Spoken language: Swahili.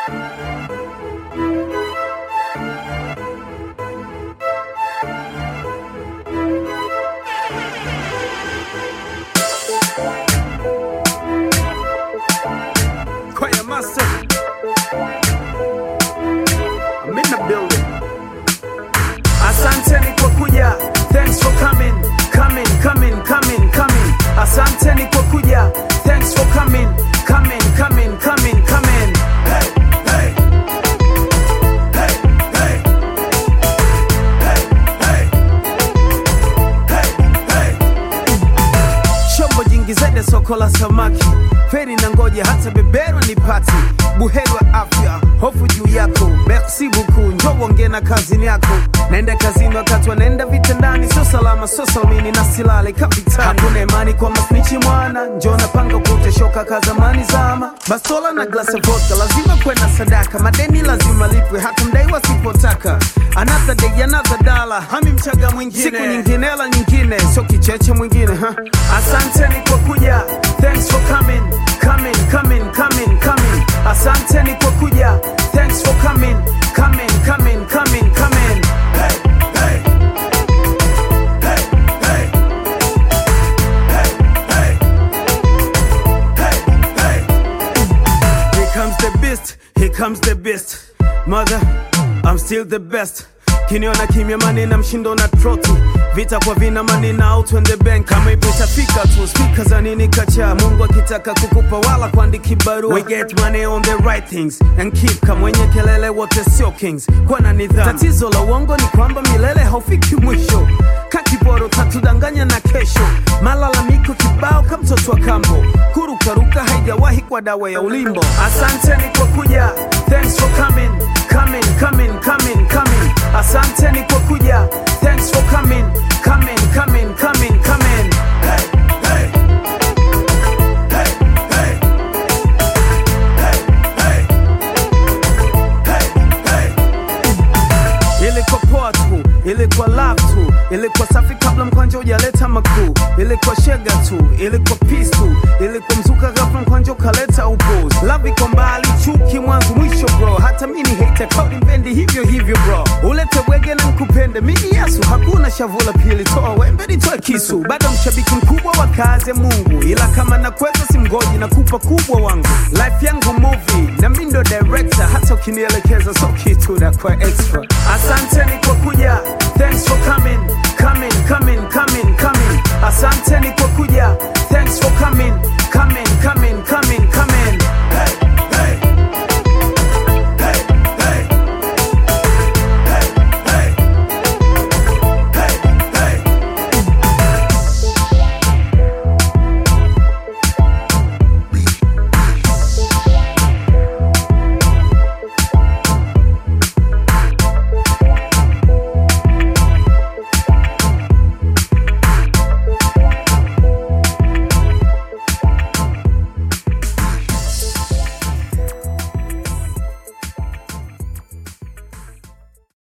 Choir master. I'm in the building. Asanteni kwa kuja. Thanks for coming, coming, coming, coming, coming. Asanteni kwa kuja. Thanks for coming, coming, coming, coming, coming. Hey, hey. Hey, hey. Hey, hey. Hey, hey. Shombo jingizede soko la samaki, feri na ngoja hata beberwa ni pati, buheri wa afya, hofu juu yako, merci beaucoup, njoo uongee na kazini yako. Naenda kazini wakati wanaenda vitandani, sio salama, sio salmini na silale kapitani. Hakuna imani kwa masnichi mwana, njoo napanga kuteshoka ka zamani zama, bastola na glasi ya vodka, lazima kwenda sadaka, madeni lazima lipwe, hata mdai wasipotaka. Another day, another dollar, hami mchaga mwingine, siku nyingine hela nyingine, sio kicheche mwingine ha? Asanteni kwa kuja, thanks for coming, coming, coming, coming, coming. Asanteni kwa kuja, thanks for coming, coming, coming, coming, coming. Hey, hey. Hey, hey. Hey, hey. Hey, hey. Here comes the beast, here comes the beast. Mother, I'm still the best. Kiniona kimya mani na mshindo na troti vita kwa vina mani na out when the bank kama ipo itafika tu spika za nini kacha Mungu akitaka kukupa wala kuandiki barua we get money on the right things and keep kama wenye kelele wote sio kings kwa na nidhamu tatizo la uongo ni kwamba milele haufiki mwisho kakiboro tatudanganya na kesho malalamiko kibao kama mtoto wa kambo kurukaruka haijawahi kwa dawa ya ulimbo asanteni kwa kuja thanks for coming coming coming coming coming asanteni kwa kuja thanks for coming coming coming coming coming hey, hey. Hey, hey. Hey, hey. Hey, hey. Ilikuwa poa tu, ilikuwa love tu, ilikuwa safi kabla mkwanja hujaleta makuu, ilikuwa shega tu, ilikuwa peace tu, ilikuwa mzuka ghafla mkwanja ukaleta upuzi. Love iko mbali, chuki mwanzo mwisho bro, hata mini hater kauli mpendi hivyo hivyo bro, ulete wege na nkupende mimi Yesu, hakuna shavula pili, toa wembe nitoe kisu, bado mshabiki mkubwa wa kazi ya Mungu, ila kama nakweza simgoji na kupa kubwa wangu, life yangu movie na mimi ndo director, hata ukinielekeza so kitu na kwa extra. Asanteni kwa kuja, thanks for coming, coming, coming, coming, coming. Asanteni kwa kuja, thanks for coming, coming, coming,